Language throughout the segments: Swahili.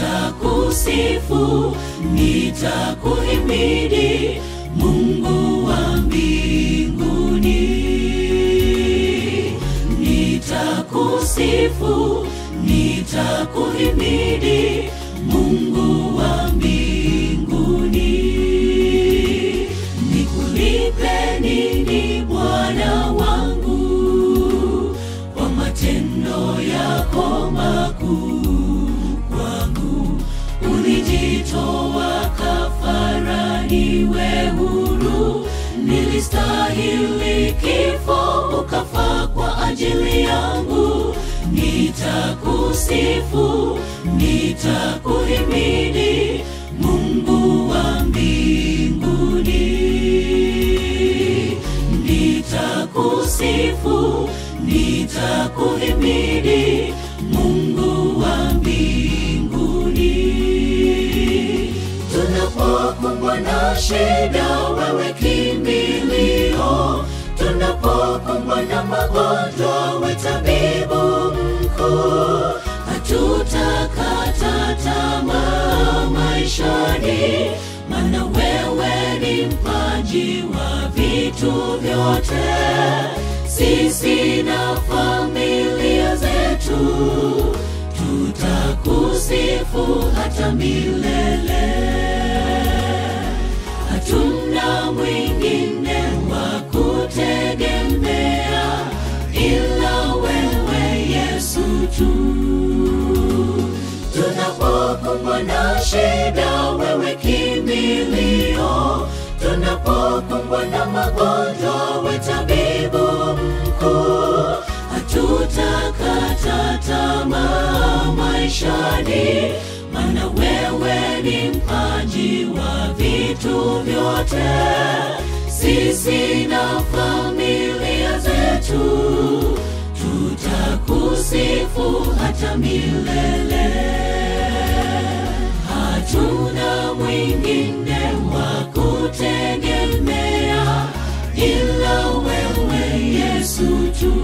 nitakusifu, nitakuhimidi Mungu wa mbinguni. Nitakusifu, nitakuhimidi Mungu wa mbinguni. Nikulipe nini Bwana wangu kwa matendo yako makuu kwangu? Ulijitoa kafara niwe huru, nilistahili kifo, ukafa kwa ajili yangu. Nitakusifu, nitakuhimidi Mungu wa mbinguni. Nitakusifu, nitakuhimidi Mungu wa mbinguni. Tunapokumbwa na shida, wewe kimbilio. Tunapokumbwa na magonjwa, we tabibu mkuu. Hatutakata tamaa maishani, maana wewe ni mpaji wa vitu vyote. Sisi na familia zetu tutakusifu hata milele. Hatuna mwingine wa kutegemea ila wewe Yesu tu. Tunapokumbwa na shida, wewe kimbilio. Tunapokumbwa na magonjwa, we tabibu mkuu. Hatutakata tamaa maishani, maana wewe ni mpaji wa vitu vyote. Sisi na familia zetu tutakusifu hata milele. Hatuna mwingine wa kutegemea ila wewe Yesu tu.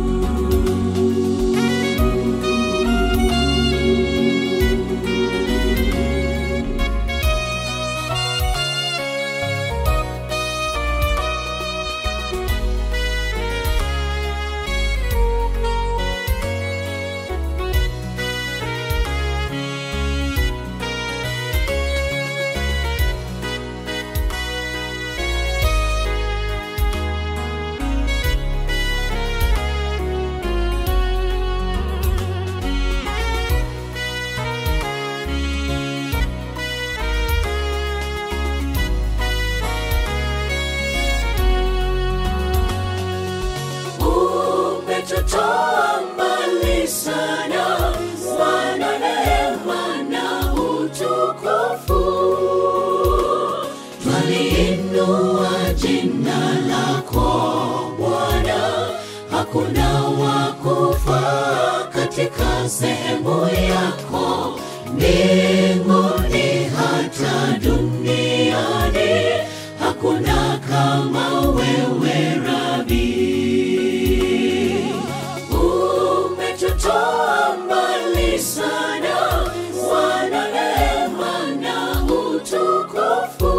umetutoa mbali sana, wana neema na utukufu. Twaliinua jina lako Bwana, hakuna wa kufaa katika sehemu yako mbinguni hata duniani, hakuna kama wewe Rabi. Umetutoa mbali sana, wana neema na utukufu.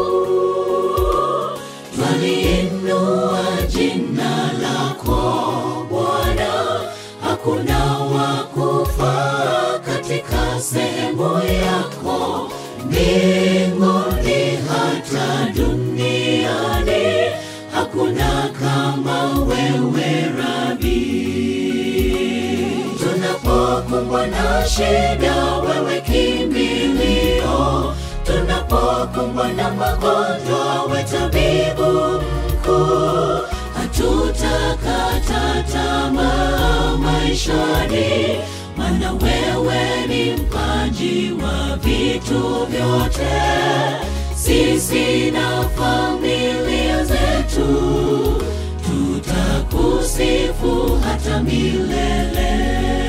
Twaliinua jina lako Bwana, hakuna wa kufaa katika sehemu yako mbinguni hata duniani, hakuna kama wewe Rabi. Tunapokumbwa na shida, wewe kimbilio. Tunapokumbwa na magonjwa, we tabibu mkuu. Hatutakata tamaa maishani, maana wewe ni mpaji wa vitu vyote. Sisi na familia zetu tutakusifu hata milele.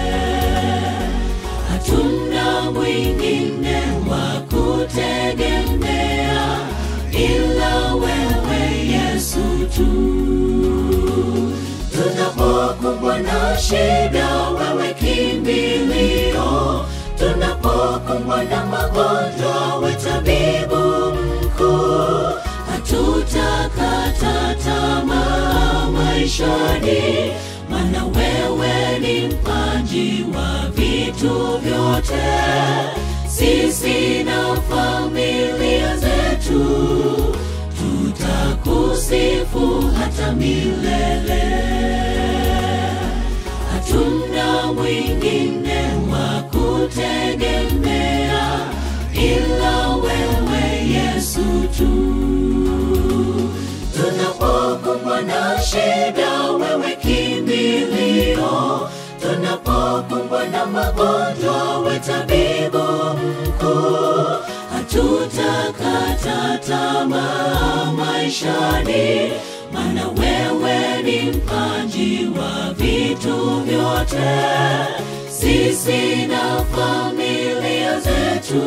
Hatuna mwingine wa kutegemea ila wewe Yesu tu. Tunapokumbwa na shida, wewe kimbilio. Tunapokumbwa na magonjwa, we tabibu mkuu. Hatutakata tamaa maishani, maana wewe ni mpaji wa vitu vyote. Sisi na familia zetu tutakusifu hata milele. Hatuna mwingine wa kutegemea ila wewe Yesu tu. Tunapokumbwa na shida, wewe kimbilio. Tunapokumbwa na magonjwa, we tabibu mkuu. Hatutakata tamaa maishani, maana wewe ni mpaji wa vitu vyote. Sisi na familia zetu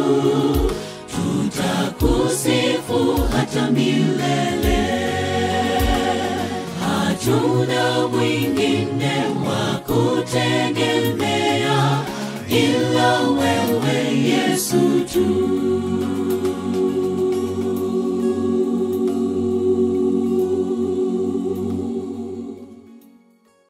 tutakusifu hata milele. Hatuna mwingine wa kutegemea ila wewe Yesu tu.